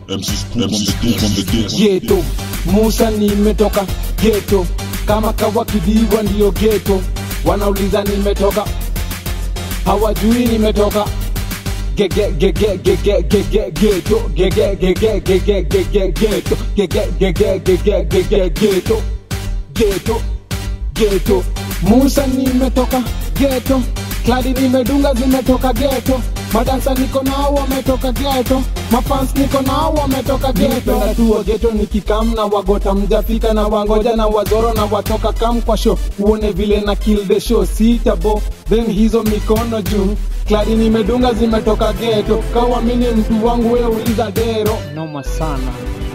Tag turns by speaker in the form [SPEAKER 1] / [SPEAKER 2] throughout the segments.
[SPEAKER 1] MC Scoop on the dick on the dick.
[SPEAKER 2] geto musa nimetoka geto kama kawa kidiwa ndiyo geto wanauliza nimetoka hawajui nimetoka Ge- ge- ge- ge- ge- ge- ge- ge- geto Ge- ge- ge- ge- ge- ge- ge- ge- geto Ge- ge- ge- ge- ge- ge- ge- ge- geto geto geto musa nimetoka geto kladi nimedunga zimetoka geto madansa niko nao wametoka geto mafans niko nao wametoka geto natua geto nikikam na wagota mjafika na wangoja na wazoro na watoka kam kwa show uone vile na kill the show sitabo then hizo mikono juu kladi nimedunga zimetoka geto kawamini mtu wangu we uliza dero noma sana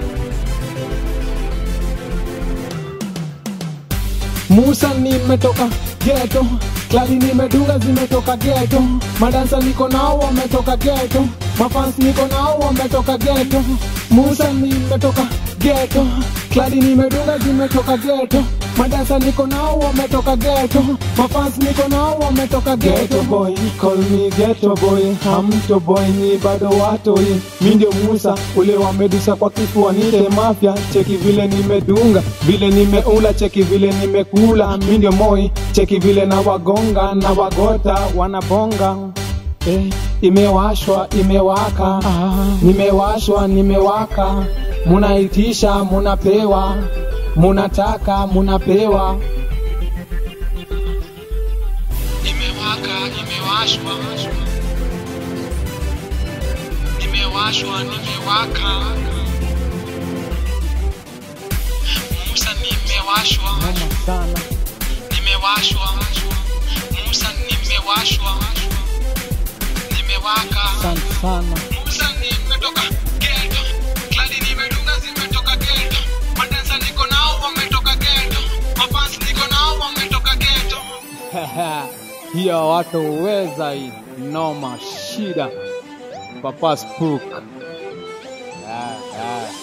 [SPEAKER 2] Musa nimetoka geto, kladi nimedunga zimetoka geto, madansa niko nao wametoka geto, mafans niko nao wametoka geto. Musa nimetoka geto, kladi nimedunga zimetoka geto, madansa niko nao wametoka geto, mafans niko nao wametoka geto. Ghetto boy, call me ghetto boy, hamto boy ni bado watoi, mi ndio Musa ule wamedusa kwa kifua nite mafya, cheki vile nimedunga, vile nimeula, cheki vile nimekula, mi ndio moi, cheki vile na wagonga na wagota wanabonga Eh, imewashwa imewaka ah, nimewashwa nimewaka munaitisha munapewa munataka munapewa imewaka imewashwa imewashwa nimewaka Musa nimewashwa sana nimewashwa Musa nimewashwa nimewaka sana sana Musa nimetoka ghetto kladi nimedunga zimetoka ghetto madansa niko nao wametoka ghetto mafans niko nao wametoka ghetto hiyo watu weza hii noma shida papa spook yeah, yeah.